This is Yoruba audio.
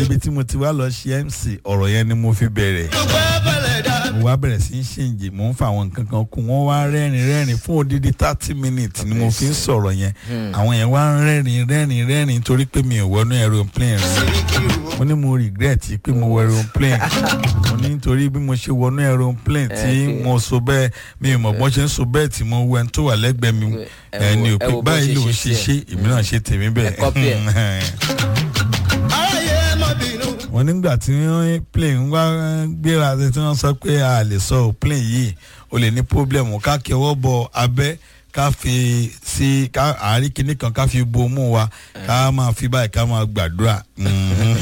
ibi tí mo ti wá lọ ṣe mc ọ̀rọ̀ yẹn ni mo fi bẹ̀rẹ̀ mo wá bẹ̀rẹ̀ sí í ṣèǹjì mò ń fa àwọn nǹkan kan kún wọ́n wá rẹ́rìn rẹ́rìn fún odidi thirty minutes ni mo fi ń sọ̀rọ̀ yẹn àwọn yẹn wá ń rẹ́rìn rẹ́rìn rẹ́rìn torí pé mi ò wọnú aeroplane rẹ̀ mo ní mo regret pé mo wọ aeroplane mo ní nítorí bí mo ṣe wọnú aeroplane tí mo so bẹ́ẹ̀ mi ò mọ̀ bọ́n ṣe ń so bẹ́ẹ̀ tí mo wọ ẹni tó wà lẹ́gbẹ̀ẹ́ mi ẹni ò pé báyìí ló ń ṣe ṣe èmi náà ṣe tèmi bẹ́ẹ̀ wọ́n nígbà tí wọ́n plane ń wá gbéra tí wọ́n sọ pé a lè sọ plane yìí o lè ní problem ká kí ọwọ́ bọ abẹ́ ká fi sí ká àárín kinní kan ká fi bomú wa ká máa fi báyìí ká máa gbàdúrà.